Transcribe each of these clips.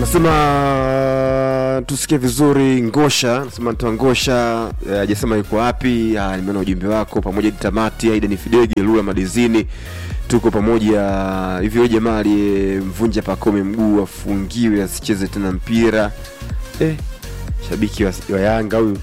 nasema tusikie vizuri ngosha nasema ntoa ngosha eh, hajasema yuko wapi Ah, nimeona ujumbe wako pamoja ni tamati aida ni fidege lula madizini tuko pamoja hivi huyo jamaa aliyemvunja pakome mguu afungiwe asicheze tena mpira eh, shabiki wa, wa yanga huyu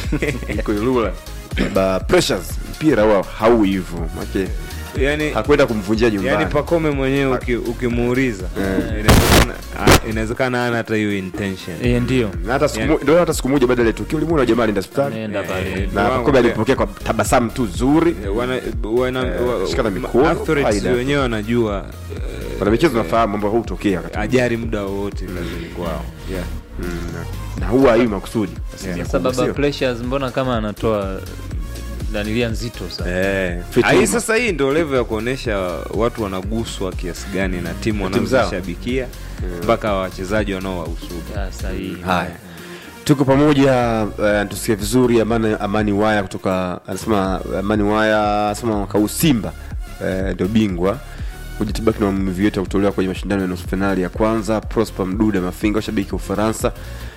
iko lula ba pressures mpira wao hau hivyo make yani hakwenda kumvunjia nyumbani yani pakome mwenyewe uki- ukimuuliza Eh. inawezekana- ah, inawezekana ana hata hiyo intention Eh, ndio Na hata siku Yani- mo- ndio hata siku moja baada ya tukio ulimwona jamaa alienda hospitali nenda Eh, pale na wangu Pacome pia- alipokea kwa tabasamu tu zuri Eh, wana, wana, Eh, wa- shikana ma- mikono, athletes faida. wenyewe wanajua wana michezo nafahamu mambo huu hutokea wakati ajari muda wowote kazini kwao yeah. Mm, na- na huwa hii makusudi Asilimia sasa kubwa, baba sio? pressures mbona kama anatoa danilia nzito sana Eh, fit Ah, hii hii sasa hii ndio level ya kuonesha watu wanaguswa kiasi gani na timu Na timu zao. wanazoshabikia mpaka wachezaji wanaowahusudu Ya, sahihi haya tuko pamoja uh, tusikie vizuri amani, amani waya kutoka anasema amani waya anasema mwaka huu simba eh, ndio bingwa kujitibaki na maumivu yote ya kutolewa kwenye mashindano ya nusu fainali ya kwanza prosper mduda mafinga washabiki wa ufaransa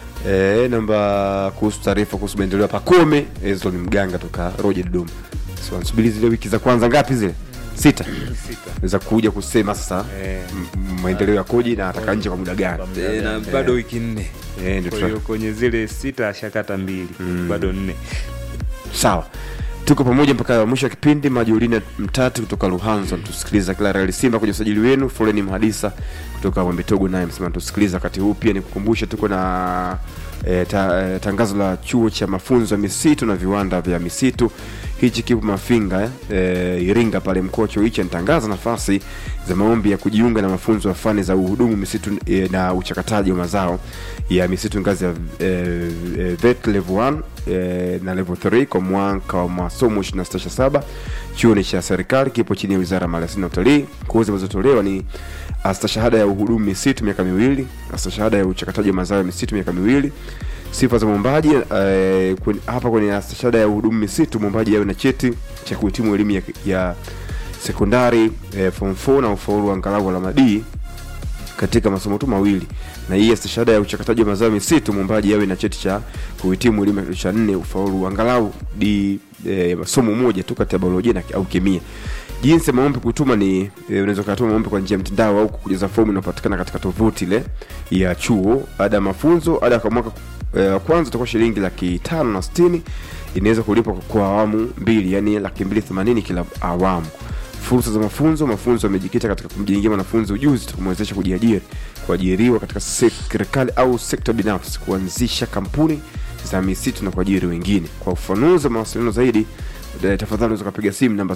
eh, namba kuhusu taarifa kuhusu maendeleo ya pakome hizo ni mganga toka roje dodoma so, nasubiri zile wiki za kwanza ngapi zile sita za kuja kusema sasa Eh. m- m- maendeleo yakoje na ataka nje kwa muda gani Eh, na bado wiki nne Eh, ndio kwa tuta- hiyo kwenye zile sita ashakata mbili bado nne sawa tuko pamoja mpaka mwisho wa kipindi majulina mtatu kutoka luhanza tusikiliza kila rali simba kwenye usajili wenu foleni mhadisa kutoka wambetogo naye msema tusikiliza wakati huu pia nikukumbushe tuko na E, ta, e, tangazo la chuo cha mafunzo ya misitu na viwanda vya misitu hichi kipo mafinga e, iringa pale mkocho hichi anatangaza nafasi za maombi ya kujiunga na mafunzo ya fani za uhudumu misitu e, na uchakataji wa mazao ya misitu ngazi ya e, e, vet level 1 e, na level 3 kwa mwaka wa masomo 267 chuo ni cha serikali kipo chini ya wizara ya maliasili na utalii kozi zinazotolewa ni astashahada ya uhudumu misitu miaka miwili astashahada ya uchakataji wa mazao ya misitu miaka miwili sifa za mwombaji eh, kwen- hapa kwenye astashahada ya uhudumu misitu mwombaji awe na cheti cha kuhitimu elimu ya, ya sekondari eh, form 4 na ufaulu wa angalau alama D katika masomo tu mawili na hii stashahada ya uchakataji wa mazao ya misitu mwombaji awe na cheti cha kuhitimu elimu ya kidato cha nne ufaulu angalau di e, masomo moja tu kati ya biolojia na, au kemia jinsi ya maombi kutuma ni e, unaweza ukatuma maombi kwa njia ya mtandao au kujaza fomu inapatikana katika tovuti ile ya chuo ada ya mafunzo ada kwa mwaka e, wa kwanza itakuwa shilingi laki tano na sitini inaweza kulipwa kwa awamu mbili yani laki mbili themanini kila awamu fursa za mafunzo mafunzo yamejikita katika kumjengea mwanafunzi ujuzi kumwezesha kujiajiri kuajiriwa katika serikali au sekta binafsi kuanzisha kampuni za misitu na kuajiri wengine kwa ufanuzi wa mawasiliano zaidi eh, tafadhali unaweza ukapiga simu namba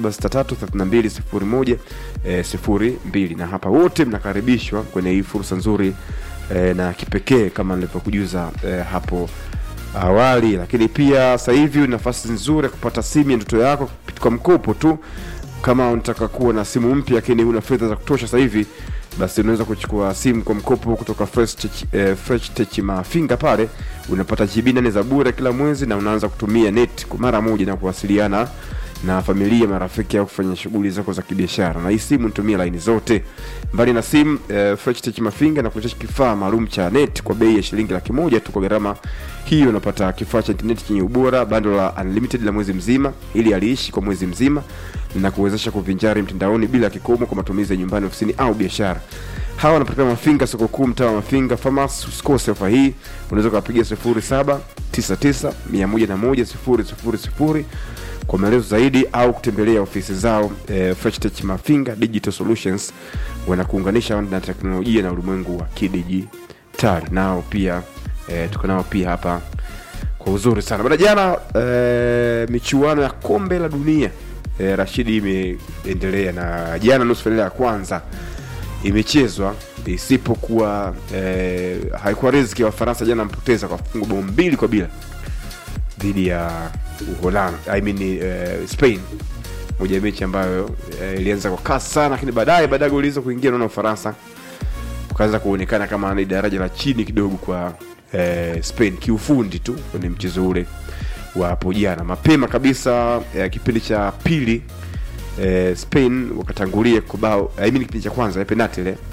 07633201 eh, 02 na hapa wote mnakaribishwa kwenye hii fursa nzuri eh, na kipekee kama nilivyokujuza eh, hapo awali lakini pia sasa hivi una nafasi nzuri ya kupata simu ya ndoto yako kwa mkopo tu kama unataka kuwa na simu mpya lakini una fedha za kutosha sasa hivi basi unaweza kuchukua simu kwa mkopo kutoka Fresh Tech, eh, Fresh Tech mafinga pale unapata GB nane za bure kila mwezi na unaanza kutumia net kwa mara moja na kuwasiliana na familia marafiki au kufanya shughuli zako za kibiashara na hii simu nitumia laini zote mbali na simu eh, Fresh Tech mafinga na kuletea kifaa maalum cha net kwa bei ya shilingi laki moja tu kwa gharama hiyo unapata kifaa cha intaneti chenye ubora bando la unlimited la mwezi mzima ili aliishi kwa mwezi mzima na kuwezesha kuvinjari mtandaoni bila kikomo kwa matumizi ya nyumbani ofisini au biashara hawa wanapatikana mafinga soko kuu mtaa wa mafinga famas usikose ofa hii unaweza ukawapigia 0799 kwa maelezo zaidi au kutembelea ofisi zao eh, Fresh Tech mafinga digital solutions wanakuunganisha na teknolojia na ulimwengu wa kidijitali nao pia eh, tuko nao pia hapa kwa uzuri sana bana jana eh, michuano ya kombe la dunia eh, rashidi imeendelea na jana nusu fainali ya kwanza imechezwa isipokuwa eh, haikuwa riziki ya wafaransa jana mpoteza kwa fungu bao mbili kwa bila dhidi ya uholand I mean, eh, spain moja ya mechi ambayo eh, ilianza kwa kasi sana lakini baadaye baadaye goli hizo kuingia naona ufaransa ukaanza kuonekana kama ni daraja la chini kidogo kwa eh, spain kiufundi tu kwenye mchezo ule wa hapo jana mapema kabisa eh, kipindi cha pili eh, spain wakatangulia kwa bao I mean, kipindi cha kwanza ya penati ile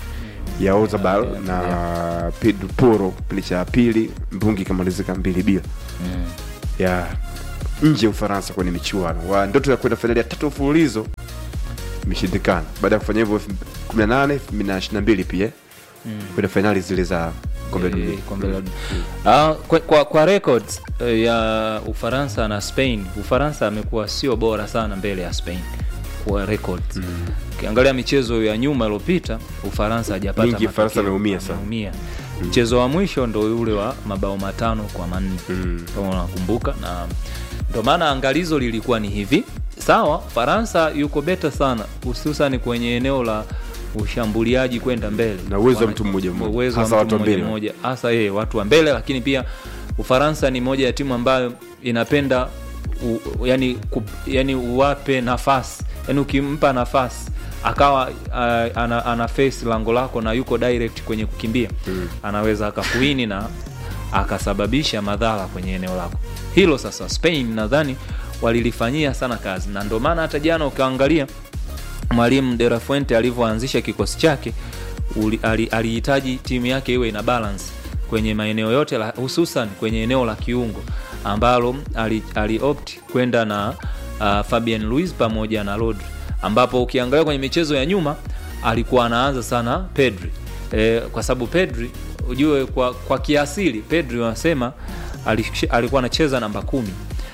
ya Ozabal na Pedro Poro kipindi cha pili, mbungi ikamalizika mbili bila mm. ya nje ya Ufaransa kwenye michuano wa ndoto ya kwenda fainali ya tatu mfululizo imeshindikana baada ya kufanya hivyo 18 2022 pia kwenda fainali zile za kombe la Eh, dunia. kombe la dunia. Ah, kwa, kwa, kwa records eh, ya Ufaransa na Spain, Ufaransa amekuwa sio bora sana mbele ya Spain kwa records. Ukiangalia michezo ya nyuma iliyopita, Ufaransa hajapata Mingi Ufaransa matokeo. ameumia sana. Ameumia. Mchezo wa mwisho ndo yule wa mabao matano kwa manne Mm. kama unakumbuka, na ndo maana angalizo lilikuwa ni hivi. Sawa, Faransa yuko beta sana, hususan kwenye eneo la ushambuliaji kwenda mbele Na uwezo wa Wana- mtu mmoja mmoja. uwezo wa Hasa mtu watu wa mmoja mbele. mmoja hasa yeye watu wa mbele, lakini pia Ufaransa ni moja ya timu ambayo inapenda u, yani, ku, yani uwape nafasi yani ukimpa nafasi akawa uh, ana, ana face lango lako na yuko direct kwenye kukimbia Mm. anaweza akakuini na akasababisha madhara kwenye eneo lako hilo. Sasa Spain nadhani walilifanyia sana kazi, na ndio maana hata jana ukiangalia mwalimu De La Fuente alivyoanzisha kikosi chake uli- ali- alihitaji timu yake iwe ina balance kwenye maeneo yote la, hususan kwenye eneo la kiungo ambalo ali, ali opt kwenda na uh, Fabian Luiz pamoja na Rodri, ambapo ukiangalia kwenye michezo ya nyuma alikuwa anaanza sana Pedri e, kwa sababu Pedri ujue kwa, kwa kiasili Pedri wanasema alish- alikuwa anacheza namba kumi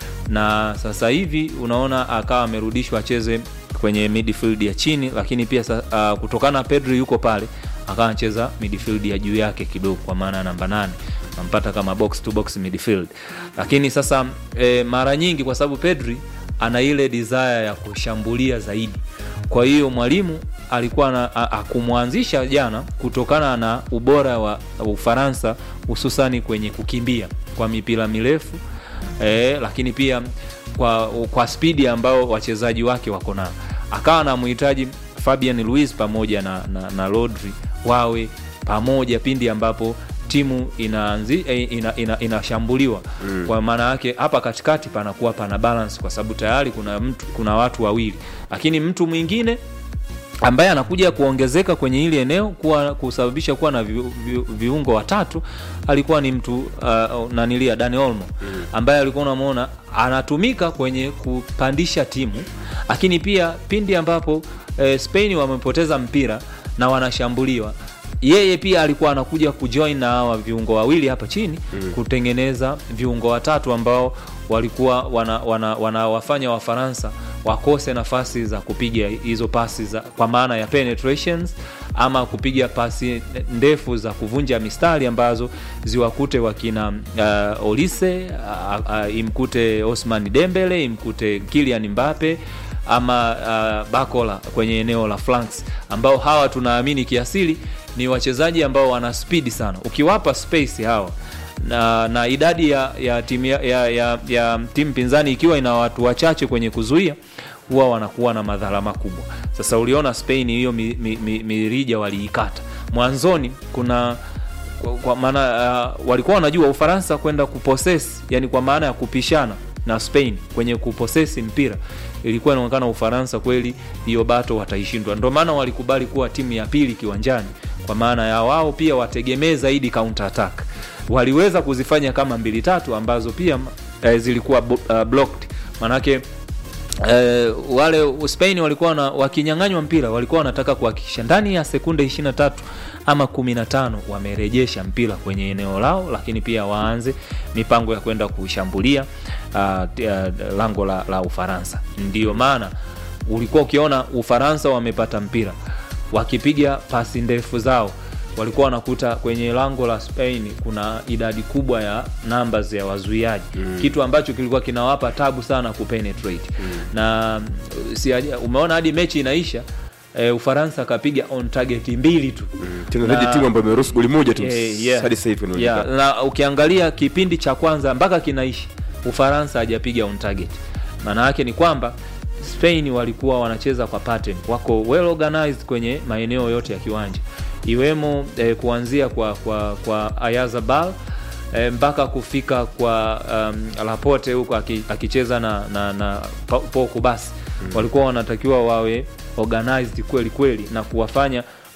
na sasa hivi unaona akawa amerudishwa acheze kwenye midfield ya chini, lakini pia sa, uh, kutokana na Pedri yuko pale akawa anacheza midfield ya juu yake kidogo, kwa maana ya namba nane nampata kama box to box midfield. Lakini sasa e, mara nyingi kwa sababu Pedri ana ile desire ya kushambulia zaidi, kwa hiyo mwalimu alikuwa na a- akumwanzisha jana kutokana na ubora wa Ufaransa hususani kwenye kukimbia kwa mipira mirefu e, lakini pia kwa, kwa spidi ambao wachezaji wake wako nao, akawa anamhitaji Fabian Luiz pamoja na, na, na Rodri wawe pamoja pindi ambapo timu inaanzi, eh, ina, ina, inashambuliwa mm. Kwa maana yake hapa katikati panakuwa pana balance, kwa sababu tayari kuna mtu, kuna watu wawili, lakini mtu mwingine ambaye anakuja kuongezeka kwenye hili eneo kuwa kusababisha kuwa na vi, vi, viungo watatu alikuwa ni mtu uh, nanilia Dani Olmo ambaye alikuwa unamwona anatumika kwenye kupandisha timu, lakini pia pindi ambapo eh, Spain wamepoteza mpira na wanashambuliwa yeye pia alikuwa anakuja kujoin na hawa viungo wawili hapa chini mm. kutengeneza viungo watatu ambao walikuwa wanawafanya wana, wana wanawafanya Wafaransa wakose nafasi za kupiga hizo pasi za, kwa maana ya penetrations ama kupiga pasi ndefu za kuvunja mistari ambazo ziwakute wakina uh, Olise uh, uh, imkute Osman Dembele imkute Kylian Mbappe ama uh, Bakola kwenye eneo la flanks ambao hawa tunaamini kiasili ni wachezaji ambao wana spidi sana. Ukiwapa space hawa na, na idadi ya, ya timu ya, ya, ya, ya timu pinzani ikiwa ina watu wachache kwenye kuzuia huwa wanakuwa na madhara makubwa. Sasa uliona Spain hiyo mirija mi, mi, mirija waliikata mwanzoni, kuna kwa, kwa maana uh, walikuwa wanajua Ufaransa kwenda kuposes, yani kwa maana ya kupishana na Spain kwenye kuposesi mpira ilikuwa inaonekana Ufaransa kweli hiyo bato wataishindwa. Ndio maana walikubali kuwa timu ya pili kiwanjani, kwa maana ya wao pia wategemee zaidi counter attack. Waliweza kuzifanya kama mbili tatu ambazo pia eh, zilikuwa uh, blocked manake Eh, wale Spain walikuwa na, wakinyang'anywa mpira walikuwa wanataka kuhakikisha ndani ya sekunde 23 ama 15 wamerejesha mpira kwenye eneo lao, lakini pia waanze mipango ya kwenda kushambulia uh, uh, lango la, la Ufaransa. Ndiyo maana ulikuwa ukiona Ufaransa wamepata mpira wakipiga pasi ndefu zao walikuwa wanakuta kwenye lango la Spain kuna idadi kubwa ya numbers ya wazuiaji mm. kitu ambacho kilikuwa kinawapa tabu sana kupenetrate mm. na si, umeona hadi mechi inaisha e, Ufaransa akapiga on target mbili tu Mm. Tena zaidi timu ambayo imeruhusu goli moja tu Eh, yeah. hadi sasa hivi yeah, inaonekana. na ukiangalia kipindi cha kwanza mpaka kinaishi Ufaransa hajapiga on target. Maana yake ni kwamba Spain walikuwa wanacheza kwa pattern, wako well organized kwenye maeneo yote ya kiwanja iwemo eh, kuanzia kwa kwa kwa Ayazabal eh, mpaka kufika kwa um, Laporte huko aki- akicheza na na, na Paul Kubasi mm. walikuwa wanatakiwa wawe organized kweli kweli na kuwafanya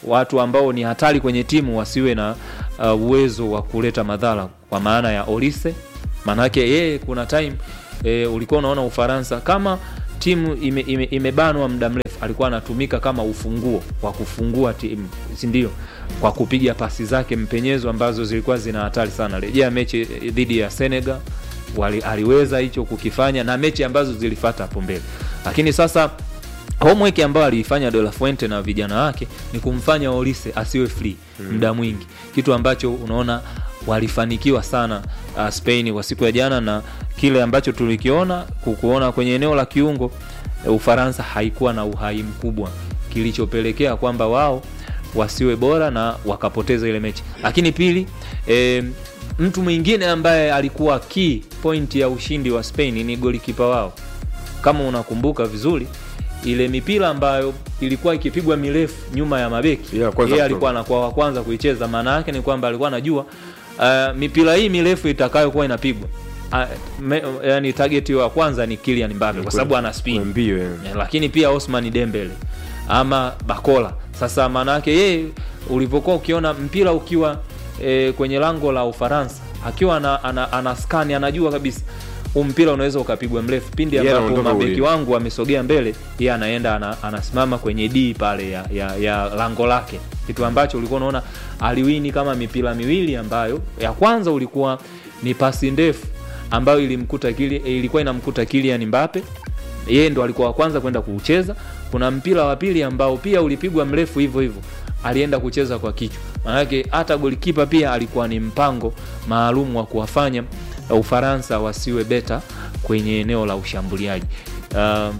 watu ambao ni hatari kwenye timu wasiwe na uh, uwezo wa kuleta madhara kwa maana ya Olise maanake yeye kuna time e, ulikuwa unaona Ufaransa kama timu imebanwa ime, imebanwa muda mrefu alikuwa anatumika kama ufunguo wa kufungua timu si ndio kwa kupiga pasi zake mpenyezo ambazo zilikuwa zina hatari sana rejea mechi eh, dhidi ya Senegal wali, aliweza hicho kukifanya na mechi ambazo zilifata hapo mbele lakini sasa homework ambayo aliifanya De La Fuente na vijana wake ni kumfanya Olise asiwe free muda mwingi, kitu ambacho unaona walifanikiwa sana uh, Spain kwa siku ya jana, na kile ambacho tulikiona kukuona kwenye eneo la kiungo eh, Ufaransa haikuwa na uhai mkubwa, kilichopelekea kwamba wao wasiwe bora na wakapoteza ile mechi. Lakini pili, eh, mtu mwingine ambaye alikuwa key point ya ushindi wa Spain ni golikipa wao kama unakumbuka vizuri ile mipira ambayo ilikuwa ikipigwa mirefu nyuma ya mabeki Yeah, kwanza yeye kutoka. alikuwa anakuwa wa kwanza kuicheza maana yake ni kwamba alikuwa anajua uh, mipira hii mirefu itakayokuwa inapigwa uh, me, yani target wa kwanza ni Kylian Mbappe kwa sababu ana Kwa spin mbio eh. Eh, lakini pia Osman Dembele ama Bakola. Sasa maana yake yeye ulivyokuwa ukiona mpira ukiwa e, kwenye lango la Ufaransa akiwa ana, ana, ana skani anajua kabisa huu mpira unaweza ukapigwa mrefu pindi Yeye ambapo anaondoka mabeki uwili. wangu wamesogea mbele, yeye anaenda ana, anasimama kwenye D pale ya, ya, ya lango lake, kitu ambacho ulikuwa unaona aliwini kama mipira miwili ambayo ya kwanza ulikuwa ni pasi ndefu ambayo ilimkuta kili, ilikuwa inamkuta Kylian Mbappe yeye ndo alikuwa wa kwanza kwenda kuucheza. Kuna mpira wa pili ambao pia ulipigwa mrefu hivyo hivyo, alienda kucheza kwa kichwa. Maanake hata golikipa pia alikuwa ni mpango maalum wa kuwafanya uh, Ufaransa wasiwe beta kwenye eneo la ushambuliaji. Uh,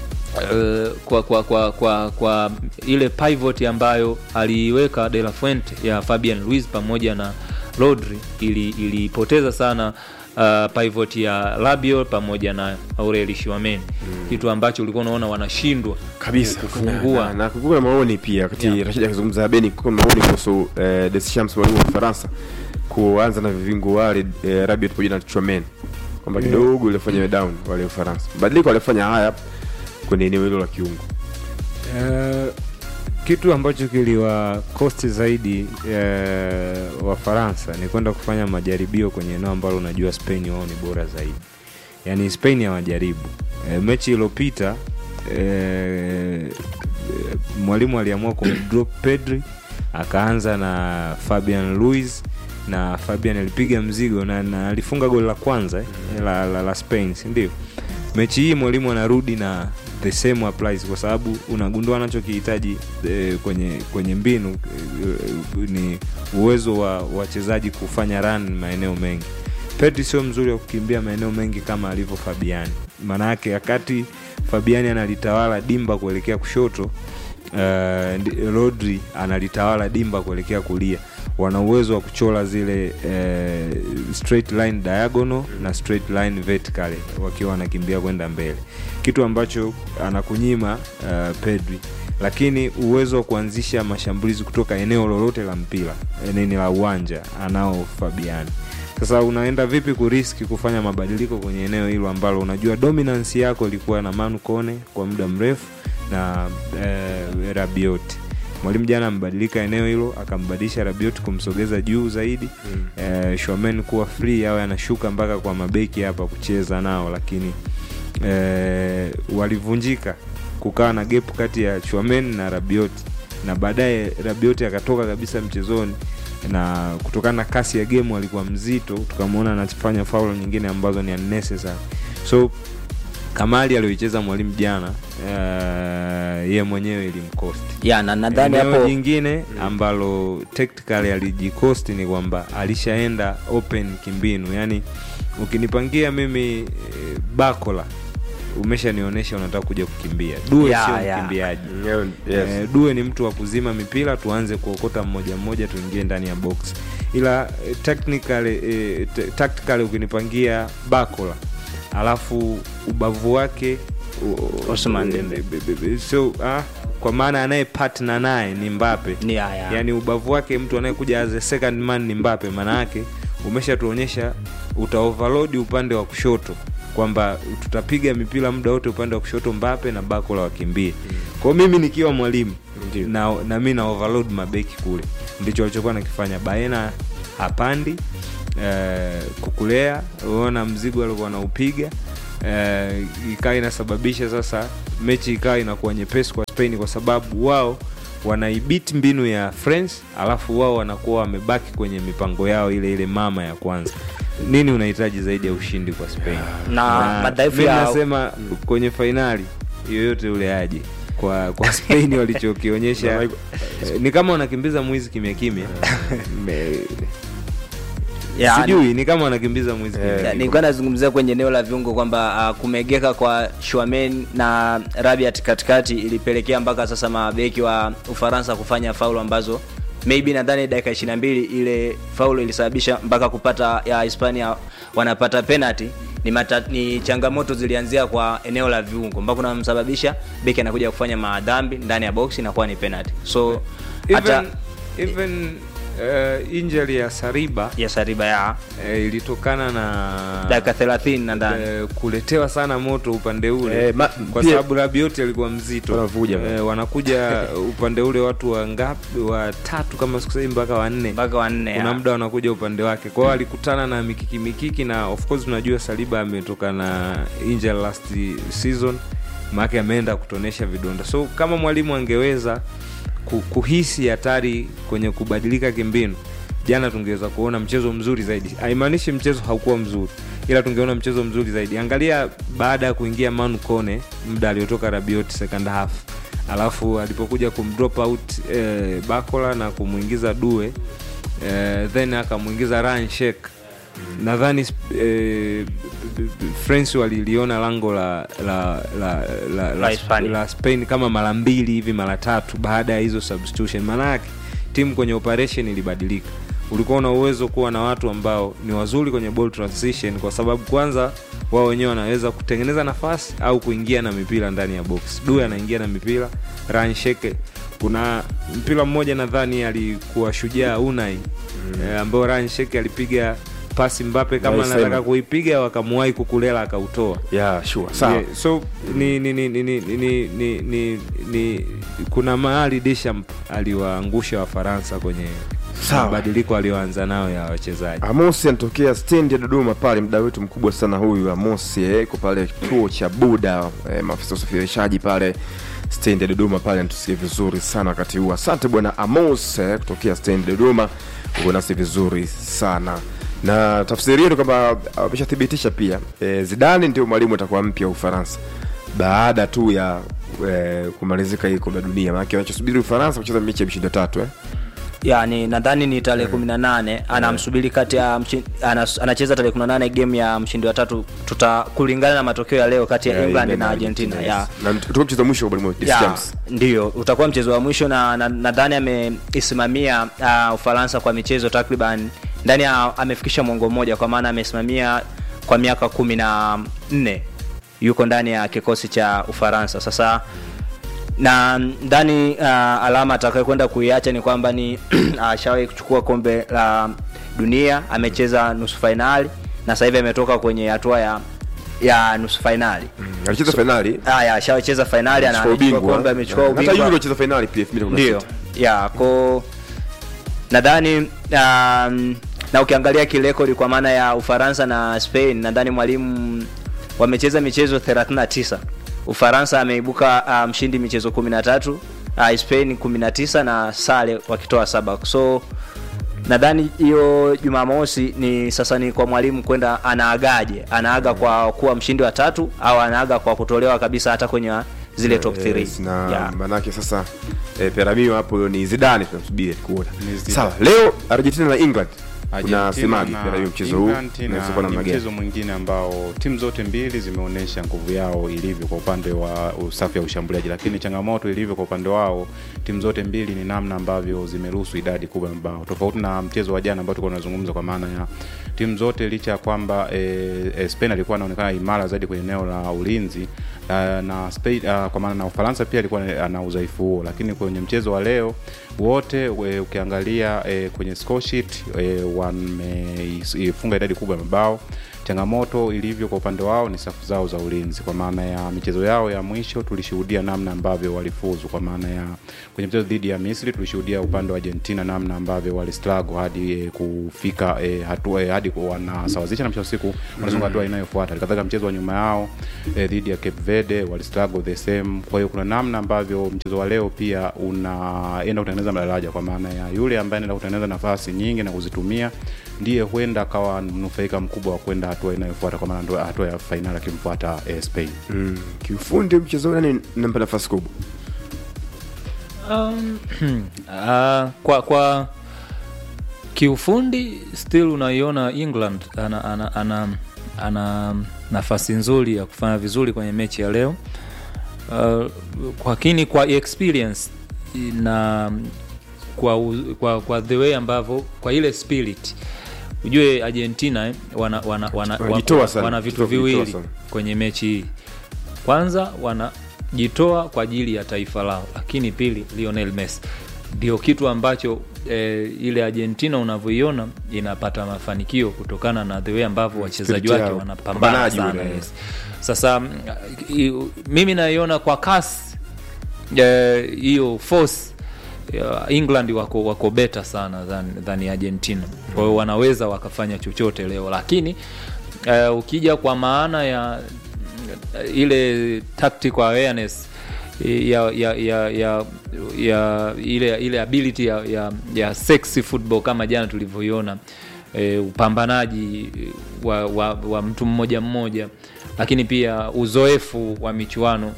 Uh, kwa, kwa, kwa, kwa, kwa ile pivot ambayo aliiweka De La Fuente ya Fabian Ruiz pamoja na Rodri ili ilipoteza sana uh, pivot ya Rabiot pamoja na Aureli Chouameni kitu ambacho ulikuwa unaona wanashindwa kabisa kufungua na, na kukuwa na maoni pia wakati Yeah. Rashid akizungumza Beni kukuwa na maoni kuhusu eh, Deschamps mwalimu wa Ufaransa kuanza na vivingu wale eh, Rabiot pamoja na Chouameni kwamba kidogo ilifanya down wale Ufaransa badiliko walifanya haya kwenye eneo hilo la kiungo Eh, kitu ambacho kiliwa kosti zaidi uh, Wafaransa ni kwenda kufanya majaribio kwenye eneo ambalo unajua Spain wao ni bora zaidi, yaani Spain hawajaribu. Uh, mechi iliyopita uh, mwalimu aliamua kumdrop Pedri akaanza na Fabian Luiz na Fabian alipiga mzigo na, na alifunga goli la kwanza eh, la, la, la Spain si ndio? Mechi hii mwalimu anarudi na the same applies kwa sababu unagundua anachokihitaji eh, kwenye kwenye mbinu eh, ni uwezo wa wachezaji kufanya run maeneo mengi. Pedri sio mzuri wa kukimbia maeneo mengi kama alivyo Fabiani. Maana yake wakati Fabiani analitawala dimba kuelekea kushoto uh, ndi- Rodri analitawala dimba kuelekea kulia. Wana uwezo wa kuchora zile eh, straight line diagonal na straight line vertical wakiwa wanakimbia kwenda mbele, kitu ambacho anakunyima uh, Pedri, lakini uwezo wa kuanzisha mashambulizi kutoka eneo lolote la mpira eneni la uwanja anao Fabiani. Sasa unaenda vipi kuriski kufanya mabadiliko kwenye eneo hilo ambalo unajua dominance yako ilikuwa na Manu Kone kwa muda mrefu na eh, Rabiot. Mwalimu jana amebadilika eneo hilo, akambadilisha Rabiot kumsogeza juu zaidi mm. eh, Shomen kuwa free awe anashuka mpaka kwa mabeki hapa kucheza nao, lakini eh, walivunjika kukawa na gap kati ya Chouameni na Rabiot na baadaye Rabiot akatoka kabisa mchezoni na kutokana na kasi ya game alikuwa mzito, tukamwona anafanya faul nyingine ambazo ni unnecessary. So Kamali aliyoicheza mwalimu jana uh, ye mwenyewe ilimkosti. ya na nadhani Eneo hapo jingine ambalo tactically alijikosti ni kwamba alishaenda open kimbinu, yani ukinipangia mimi eh, Bakola umeshanionyesha unataka kuja kukimbia. Due Ya, sio ya. mkimbiaji. yes. Eh, Due ni mtu wa kuzima mipira, tuanze kuokota mmoja mmoja, tuingie ndani ya box. Ila eh, technically, eh, t- tactically ukinipangia Bakola alafu ubavu wake u- Ousmane u- Dembele. be- be- be- so ah, kwa maana anaye partner naye ni Mbappe ni haya yaani ubavu wake mtu anayekuja as a second man ni Mbappe. Maana yake umeshatuonyesha uta overload upande wa kushoto kwamba tutapiga mipira muda wote upande wa kushoto Mbappe na Bakola wakimbie. Kwa hiyo mimi nikiwa mwalimu Ndio. na, na mi na overload mabeki kule ndicho walichokuwa nakifanya baena hapandi eh, kukulea uona mzigo alikuwa naupiga eh, ikawa inasababisha sasa mechi ikawa inakuwa nyepesi kwa spain kwa sababu wao wanaibiti mbinu ya france alafu wao wanakuwa wamebaki kwenye mipango yao ile ile mama ya kwanza nini unahitaji zaidi ya ushindi kwa spain Na madhaifu mi ya- nasema kwenye fainali yoyote ule aje kwa kwa spain walichokionyesha eh, ni kama wanakimbiza mwizi kimya kimya Me- Ya, sijui ni kama wanakimbiza mwizi kimya Ya, kimya. nilikuwa nazungumzia kwenye eneo la viungo kwamba uh, kumegeka kwa Schuamen na Rabiat katikati ilipelekea mpaka sasa mabeki wa Ufaransa kufanya faulu ambazo maybe nadhani dakika 22 ile faulu ilisababisha mpaka kupata ya Hispania wanapata penalty ni, mata, ni changamoto zilianzia kwa eneo la viungo mpaka unamsababisha beki anakuja kufanya madhambi ndani ya box inakuwa ni penalty so hata even, even uh, injury ya sariba ya Sariba ya eh, ilitokana na dakika 30 nadhani eh, kuletewa sana moto upande ule Eh, ma- kwa pia- sababu Rabiot alikuwa mzito Wanavuja. eh, wanakuja upande ule watu wangapi watatu kama sikusei mpaka wanne mpaka wanne kuna ya. muda wanakuja upande wake kwao alikutana na mikiki mikiki na of course tunajua saliba ametoka na injury last season maake ameenda kutonesha vidonda so kama mwalimu angeweza ku- kuhisi hatari kwenye kubadilika kimbinu jana tungeweza kuona mchezo mzuri zaidi haimaanishi mchezo haukuwa mzuri ila tungeona mchezo mzuri zaidi angalia baada ya kuingia manu kone muda aliotoka rabiot second half alafu alipokuja kumdrop out eh, bakola na kumwingiza due eh, then akamwingiza Ryan Sheik nadhani eh, france waliliona lango la la la, la, La la, Hispania. la spain kama mara mbili hivi mara tatu baada ya hizo substitution maanayake timu kwenye operation ilibadilika ulikuwa una uwezo kuwa na watu ambao ni wazuri kwenye ball transition kwa sababu kwanza wao wenyewe wanaweza kutengeneza nafasi au kuingia na mipira ndani ya box due anaingia na mipira Ryan Sheke kuna mpira mmoja nadhani alikuwa shujaa unai mm. eh, ambao Ryan Sheke alipiga pasi mbape kama Nice, anataka Simon. kuipiga wakamuwahi kukulela akautoa yeah, sure. sawa Yeah, so ni, ni, ni, ni, ni, ni, ni, ni, ni kuna mahali Deschamps aliwaangusha Wafaransa kwenye Sawa. mabadiliko aliyoanza nayo ya wachezaji. Amosi anatokea stendi ya Dodoma pale, mda wetu mkubwa sana huyu Amosi eh, iko pale kituo cha Buda eh, maafisa wa usafirishaji pale stendi ya Dodoma pale, anatusikia vizuri sana wakati huu. Asante bwana Amos eh, kutokea stendi ya Dodoma, uko nasi vizuri sana na tafsiri yetu kwamba ameshathibitisha pia eh, Zidane ndio mwalimu atakuwa mpya wa Ufaransa baada tu ya eh, kumalizika hii kombe la dunia, maanake wanachosubiri Ufaransa kucheza mechi ya mshindo tatu eh. yani nadhani ni tarehe kumi na nane anamsubiri kati ya mchi- anas- anacheza tarehe kumi na nane game ya mshindi wa tatu tuta kulingana na matokeo ya leo kati ya Yeah, england England na na argentina Argentina, ya yes. na utakuwa mchezo wa mwisho wa mwalimu ya, Deschamps. ndio utakuwa mchezo wa mwisho na nadhani na, nadhani ameisimamia uh, ufaransa kwa michezo takriban ndani ya amefikisha mwongo mmoja kwa maana amesimamia kwa miaka kumi na nne yuko ndani ya kikosi cha ufaransa sasa na ndani uh, alama atakayokwenda kuiacha ni kwamba ni ashawahi kuchukua kombe la dunia amecheza nusu fainali na sasa hivi ametoka kwenye hatua ya ya nusu fainali alicheza fainali haya ashawacheza fainali ana- Amechukua amechukua ubingwa. kombe amechukua Na- hata ubingwa Euro alicheza fainali pia 2016. ndio ya ko nadhani um, na ukiangalia kirekodi kwa maana ya ufaransa na spain nadhani mwalimu wamecheza michezo 39 ufaransa ameibuka uh, mshindi michezo 13 uh, spain 19 na sare wakitoa saba so nadhani hiyo jumamosi ni sasa ni kwa mwalimu kwenda anaagaje anaaga kwa kuwa mshindi wa tatu au anaaga kwa kutolewa kabisa hata kwenye zile top 3 Yes, na manake sasa eh, peramio hapo ni zidane tunamsubiri kuona Ni Zidane. sawa leo argentina na england Argentina unasemaje na peramio mchezo huu England na unaweza kuwa ni namna gani mchezo mwingine ambao timu zote mbili zimeonyesha nguvu yao ilivyo kwa upande wa usafi wa ushambuliaji, lakini changamoto ilivyo kwa upande wao timu zote mbili ni namna ambavyo zimeruhusu idadi kubwa ya mabao, tofauti na mchezo wa jana ambao tulikuwa tunazungumza, kwa maana ya timu zote licha ya kwamba e, e, Spain alikuwa anaonekana imara zaidi kwenye eneo la ulinzi uh, na Spain, uh, kwa maana na Ufaransa pia alikuwa ana udhaifu huo, lakini kwenye mchezo wa leo wote we, ukiangalia e, kwenye score sheet e, wa wameifunga idadi kubwa ya mabao changamoto ilivyo kwa upande wao ni safu zao za ulinzi kwa maana ya michezo yao ya mwisho tulishuhudia namna ambavyo walifuzu kwa maana ya kwenye mchezo dhidi ya misri tulishuhudia upande wa argentina namna ambavyo walistrago hadi e, kufika e, hatua e, hadi ku- wanasawazisha na mwisho wa siku wanasonga hatua inayofuata kadhalika mchezo wa nyuma yao e, dhidi ya cape verde walistrago the same kwa hiyo kuna namna ambavyo mchezo wa leo pia unaenda kutengeneza madaraja kwa maana ya yule ambaye anaenda kutengeneza nafasi nyingi na kuzitumia ndiye huenda akawa mnufaika mkubwa wa kwenda hatua inayofuata kwa maana ndo hatua ya fainali akimfuata eh, spain mm. kiufundi mchezo nani nampa nafasi kubwa Um, uh, kwa kwa kiufundi still unaiona england ana, ana, ana, ana nafasi nzuri ya kufanya vizuri kwenye mechi ya leo uh, lakini kwa experience na kwa, u- kwa, kwa the way ambavyo kwa ile spirit ujue argentina eh, wana, wana, wana, Wanajitoa wana, sana. wana vitu Kujitoa viwili sana. kwenye mechi hii kwanza wanajitoa kwa ajili ya taifa lao lakini pili lionel messi ndio kitu ambacho eh, ile argentina unavyoiona inapata mafanikio kutokana na the way ambavyo wachezaji Spirit wake yao. wanapambana Pambanaji sana ule. yes. sasa mm, i- mimi naiona kwa kasi eh, hiyo force ya England wako wako beta sana than, than Argentina. Kwa hiyo wanaweza wakafanya chochote leo, lakini uh, ukija kwa maana ya uh, ile tactical awareness ya ya ya ya, ya ile ile ability ya, ya, ya sexy football kama jana tulivyoiona e, upambanaji wa, wa, wa mtu mmoja mmoja, lakini pia uzoefu wa michuano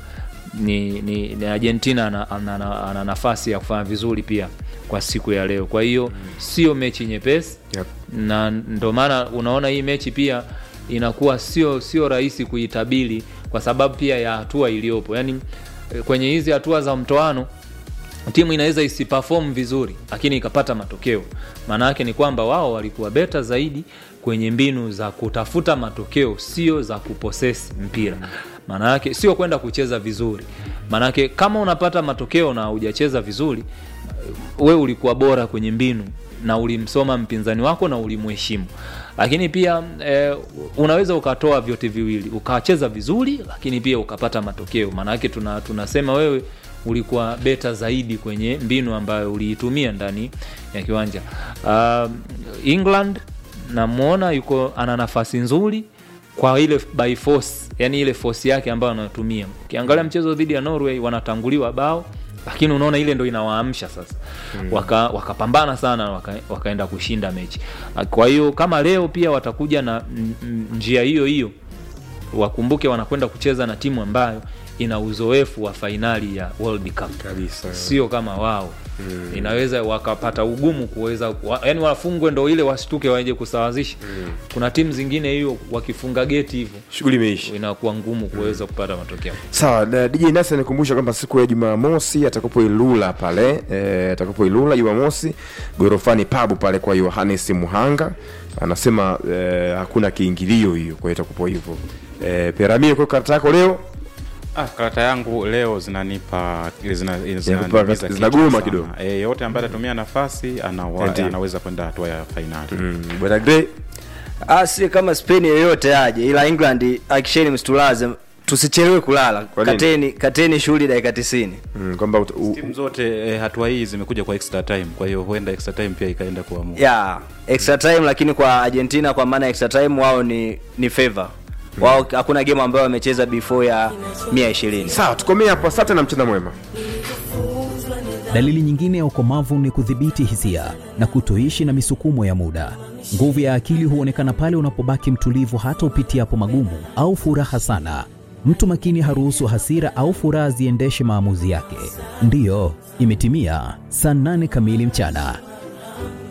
ni, ni, ni Argentina ana, ana, ana, ana nafasi ya kufanya vizuri pia kwa siku ya leo. Kwa hiyo sio mechi nyepesi Yep. na ndo maana unaona hii mechi pia inakuwa sio sio rahisi kuitabiri kwa sababu pia ya hatua iliyopo yaani eh, kwenye hizi hatua za mtoano timu inaweza isiperform vizuri lakini ikapata matokeo maana yake ni kwamba wao walikuwa beta zaidi kwenye mbinu za kutafuta matokeo sio za kuposesi mpira maana yake sio kwenda kucheza vizuri maana yake kama unapata matokeo na hujacheza vizuri we ulikuwa bora kwenye mbinu na ulimsoma mpinzani wako na ulimheshimu lakini pia eh, unaweza ukatoa vyote viwili ukacheza vizuri lakini pia ukapata matokeo maanake tuna, tunasema wewe ulikuwa beta zaidi kwenye mbinu ambayo uliitumia ndani ya kiwanja uh, england namwona yuko ana nafasi nzuri kwa ile by force yani ile force yake ambayo anatumia ukiangalia mchezo dhidi ya norway wanatanguliwa bao lakini unaona ile ndo inawaamsha sasa mm. wakapambana waka wakapambana sana waka, wakaenda kushinda mechi kwa hiyo kama leo pia watakuja na n- n- njia hiyo hiyo wakumbuke wanakwenda kucheza na timu ambayo ina uzoefu wa fainali ya world cup kabisa sio kama wao mm. inaweza wakapata ugumu kuweza wa, yani wafungwe ndo ile wasituke waje kusawazisha mm. kuna timu zingine hiyo wakifunga geti hivyo shughuli imeisha inakuwa ngumu kuweza kupata matokeo sawa na dj nasi anikumbusha kwamba siku ya jumamosi atakapo ilula pale e, atakapo ilula jumamosi gorofani pabu pale kwa yohanes muhanga anasema e, hakuna kiingilio hiyo kwa hiyo itakupo hivyo e, peramio kwa karata yako leo Ah, karata yangu leo zinanipa zina, zina, Zinakupa- zinaniumiza zinagoma kichwa sana. kidogo. Eh, yote ambaye atatumia nafasi anawa, Ndiyo. anaweza kwenda hatua ya fainali mm, bwana Gray, Ah, si kama Spain yeyote aje, ila England akisheni msitulaze, tusichelewe kulala. Kwa nini? Kateni kateni shughuli dakika 90. mm, kwamba ut- u- timu zote eh, hatua hii zimekuja kwa extra time kwa hiyo huenda extra time pia ikaenda kuamua Yeah, extra time lakini kwa Argentina kwa maana extra time wao ni ni favor. Wao hakuna game ambayo wamecheza before ya 120. sawa tukomee hapo asante na mchana mwema Dalili nyingine ya ukomavu ni kudhibiti hisia na kutoishi na misukumo ya muda. Nguvu ya akili huonekana pale unapobaki mtulivu hata upitiapo magumu au furaha sana. Mtu makini haruhusu hasira au furaha ziendeshe maamuzi yake. Ndiyo, imetimia saa nane kamili mchana.